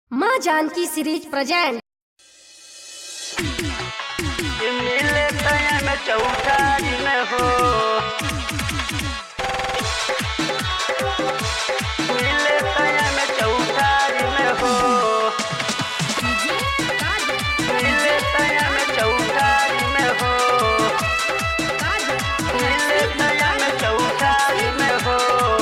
माँ Janaki series present मिले तया में चौठारी में हो मिले तया में चौठारी में हो मिले तया में चौठारी में हो मिले तया में चौठारी में हो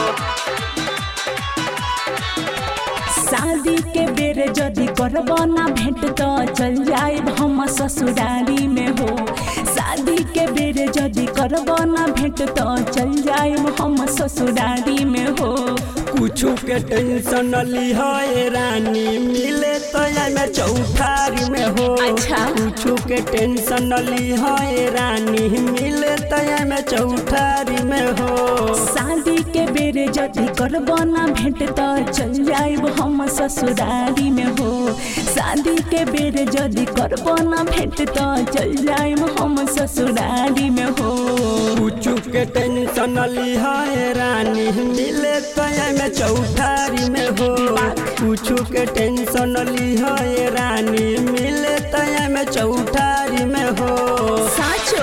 शादी के बेर जदि करब ना भेंट तो चल जाए हम ससुरारी में हो शादी के बेर जदि करब ना भेंट तो चल जाए हम ससुरारी में हो कुछु के टेंशन लिहाए रानी मिले तो में चौठारी में हो अच्छा। कुछु के टेंशन लिहाए रानी मिले तो में चौठारी में हो शादी के बेर जदि करब ना भेंट तो चल जाए हम ससुरारी में हो शादी के बेर जदि करब ना भेंट तो चल जाए हम ससुरारी में हो कुछु के टेंशन लिहाए रानी मिले तो में चौठारी में हो कुछु के टेंशन लिहाए रानी मिले तो में चौठारी में हो साचो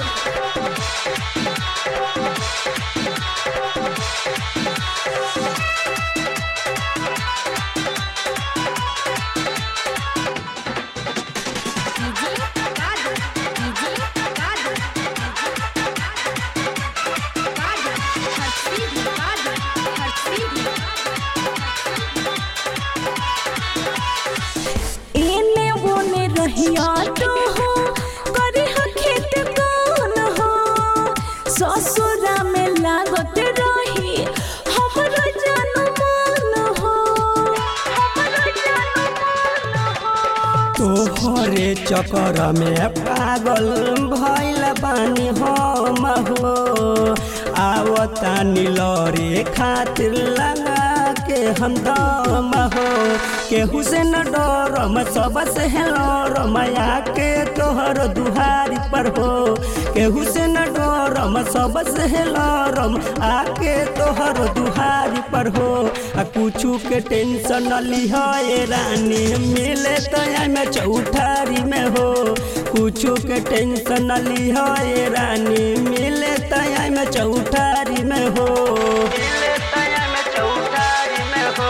एने ओने रहिया तो हो करे हो खेत कौन हो ससुरा में लागत रही हमरो जानू मन हो हमरो जानू मन हो तोहरे चक्कर में पागल भैल बानी हम हो आवतानी लरे खातिर लगा के हम दम हो केहू से न डरम सबसे हेलरम आके तोहर दुहारी पर हो केहू से न डरम सबसे हेलरम आके तोहर दुहारी पर हो आ कुछु के टेंशन लिहाए रानी मिले तो में चौठारी में हो कुछु के टेंशन लिहाए रानी मिले तो में चौठारी में हो मिले तया में चौठारी में हो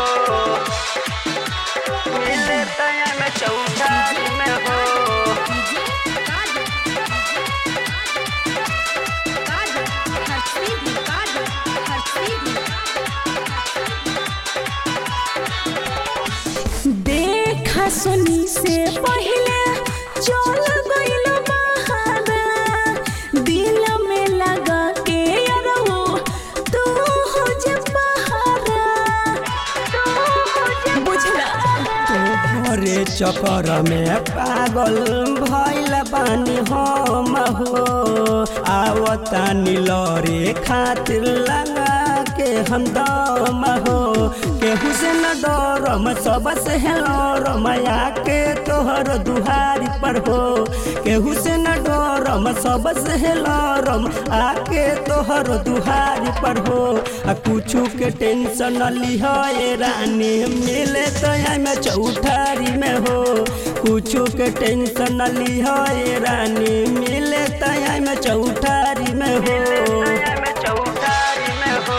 मिले तया में चौठारी में हो देखा सुनी से पहले चल गइल बहारा दिल में लगा के अरहो तू हो जे बहारा तू हो जे बुझला तोहरे चक्कर में पागल भैल बानी हम हो आवतानी लरे खातिर लगा के हम दम हो केहू से न डरम सबसे हेलरम आके तोहर दुहारी पर हो केहू से न डरम सबसे हेलरम आके तोहर दुहारी पर हो आ कुछु के टेंशन लिहाए रानी मिले तो में चौठारी में हो कुछु के टेंशन लिहाए रानी मिले तो में चौठारी में हो तया में चौठारी में हो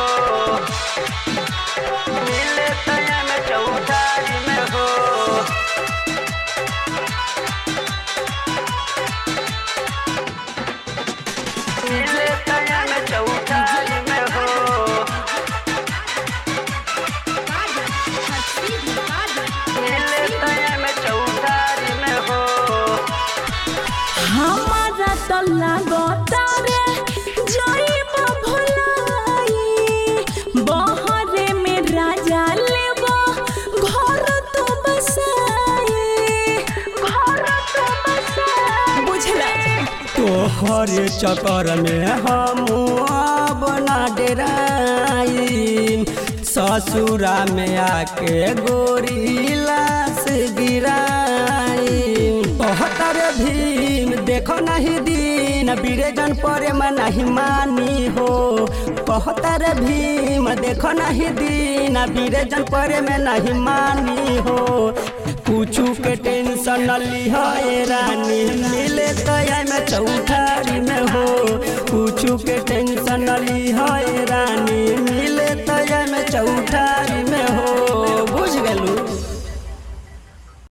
मिले तया में चौठारी में हो मिले तया में चौठारी में हो मिले तया में चौठारी में हो हमारा तो लागता रे जइब भुलाई बहरे में राजा लेबो घर तो बसाई घर तो बसाई बुझला तोहरे चक्कर में हम अब ना डेराई ससुरा में आके गोरी लाश गिराई बहत्तर भीम देखो नहीं दिन बीरेजन परे में नहीं मानी हो बहत्तर भीम देखो नहीं दिन बीरेजन परे में नहीं मानी हो ली है रानी मिले तया में चौठारी में हो कुछ के टेंशन ली है रानी मिले तया में चौठारी